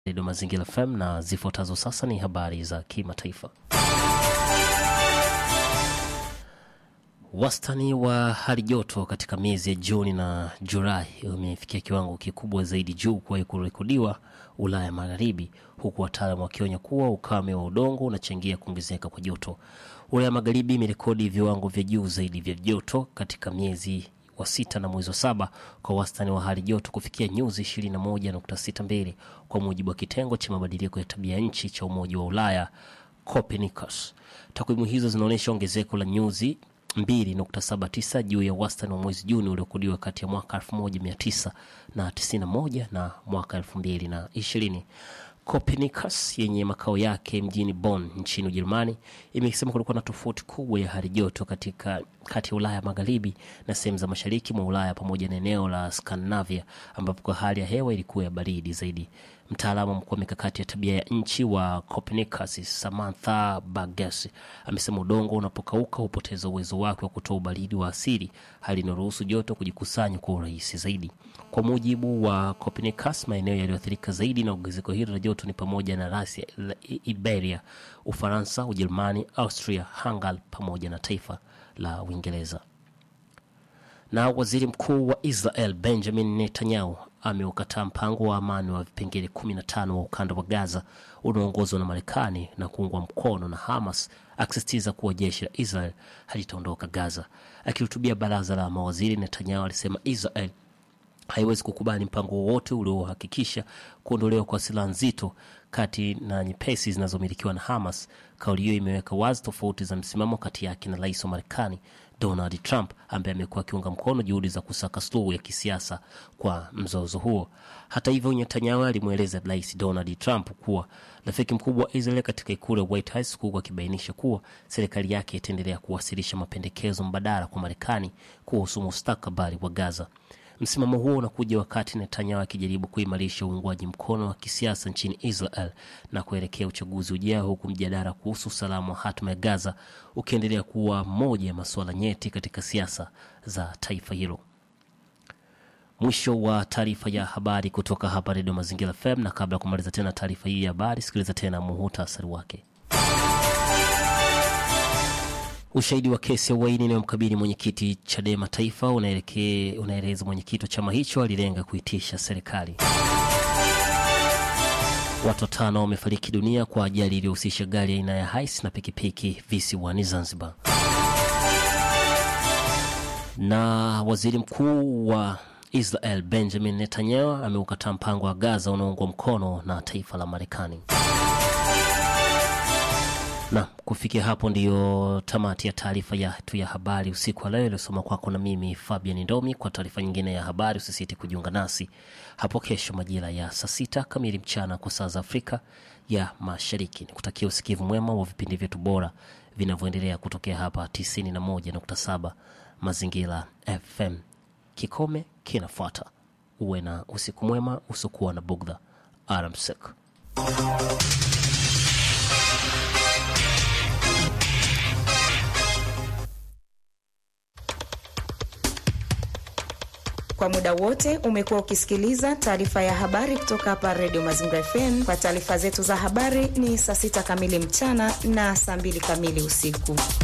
Redio Mazingira FM na zifuatazo sasa ni habari za kimataifa. Wastani wa hali joto katika miezi ya Juni na Julai umefikia kiwango kikubwa zaidi juu kuwahi kurekodiwa Ulaya Magharibi, huku wataalamu wakionya kuwa ukame wa udongo unachangia kuongezeka kwa joto. Ulaya Magharibi imerekodi viwango vya juu zaidi vya joto katika miezi wa sita na mwezi wa saba kwa wastani wa hali joto kufikia nyuzi 21.62 kwa mujibu wa kitengo cha mabadiliko ya tabia nchi cha Umoja wa Ulaya Copernicus. Takwimu hizo zinaonyesha ongezeko la nyuzi 2.79 juu ya wastani wa mwezi Juni uliokodiwa kati ya mwaka 1991 na mwaka 2020. Copernicus yenye makao yake mjini Bonn nchini Ujerumani imesema kulikuwa na tofauti kubwa ya hali joto katika kati ya Ulaya Magharibi na sehemu za mashariki mwa Ulaya pamoja na eneo la Scandinavia ambapo kwa hali ya hewa ilikuwa ya baridi zaidi. Mtaalamu mkuu wa mikakati ya tabia ya nchi wa Copernicus Samantha Burgess amesema udongo unapokauka hupoteza uwezo wake wa kutoa ubaridi wa asili, hali inayoruhusu joto kujikusanya kwa urahisi zaidi. Kwa mujibu wa Copernicus, maeneo yaliyoathirika zaidi na ongezeko hilo la joto ni pamoja na Rasia, Iberia, Ufaransa, Ujerumani, Austria, Hungary pamoja na taifa la Uingereza. Na waziri mkuu wa Israel Benjamin Netanyahu ameukataa mpango wa amani wa vipengele 15 wa ukanda wa Gaza unaoongozwa na Marekani na kuungwa mkono na Hamas, akisisitiza kuwa jeshi la Israel halitaondoka Gaza. Akihutubia baraza la mawaziri, Netanyahu alisema Israel haiwezi kukubali mpango wowote uliohakikisha kuondolewa kwa silaha nzito kati na nyepesi zinazomilikiwa na Hamas. Kauli hiyo imeweka wazi tofauti za msimamo kati yake na rais wa Marekani Donald Trump ambaye amekuwa akiunga mkono juhudi za kusaka suluhu ya kisiasa kwa mzozo huo. Hata hivyo, Netanyahu alimweleza rais Donald Trump kuwa rafiki mkubwa wa Israel katika ikulu ya White House, huku akibainisha kuwa serikali yake itaendelea kuwasilisha mapendekezo mbadala kwa Marekani kuhusu mustakabali wa Gaza. Msimamo huo unakuja wakati Netanyahu akijaribu kuimarisha uungwaji mkono wa kisiasa nchini Israel na kuelekea uchaguzi ujao, huku mjadala kuhusu usalama wa hatima ya Gaza ukiendelea kuwa moja ya masuala nyeti katika siasa za taifa hilo. Mwisho wa taarifa ya habari kutoka hapa Redio Mazingira FM, na kabla ya kumaliza tena taarifa hii ya habari, sikiliza tena muhutasari wake. Ushahidi wa kesi ya uhaini inayomkabili mwenyekiti Chadema Taifa unaeleza mwenyekiti wa chama hicho alilenga kuitisha serikali. Watu watano wamefariki dunia kwa ajali iliyohusisha gari aina ya hais na pikipiki visiwani Zanzibar. Na waziri mkuu wa Israel Benjamin Netanyahu ameukataa mpango wa Gaza unaoungwa mkono na taifa la Marekani. Na kufikia hapo ndiyo tamati ya taarifa yetu ya habari usiku wa leo iliyosoma kwako na mimi Fabian Ndomi. Kwa taarifa nyingine ya habari usisite kujiunga nasi hapo kesho majira ya saa sita kamili mchana kwa saa za Afrika ya Mashariki. Ni kutakia usikivu mwema wa vipindi vyetu bora vinavyoendelea kutokea hapa 91.7 Mazingira FM. Kikome kinafuata. Uwe na usiku mwema usiokuwa na bugdha. Alamsik. Kwa muda wote umekuwa ukisikiliza taarifa ya habari kutoka hapa Redio Mazingira FM. Kwa taarifa zetu za habari ni saa sita kamili mchana na saa mbili kamili usiku.